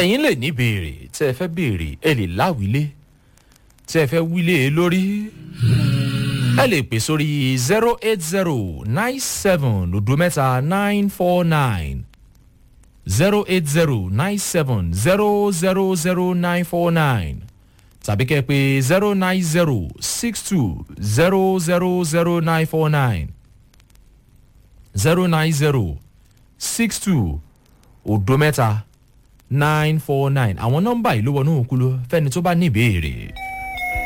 ẹ̀yin lè ní béèrè tẹ́ ẹ fẹ́ béèrè ẹ lè láwílé tẹ́ ẹ fẹ́ wílé e lórí ẹ lè pè sórí zero eight zero nine seven odo mẹ́ta nine four nine zero eight zero nine seven zero zero zero nine four nine tàbí kẹ́ ẹ pé zero nine zero six two zero zero zero nine four nine zero nine zero six two odo mẹ́ta nine four nine àwọn nọ́mbà yìí ló wọnú òkú ló fẹ́ni tó bá ní ìbéèrè.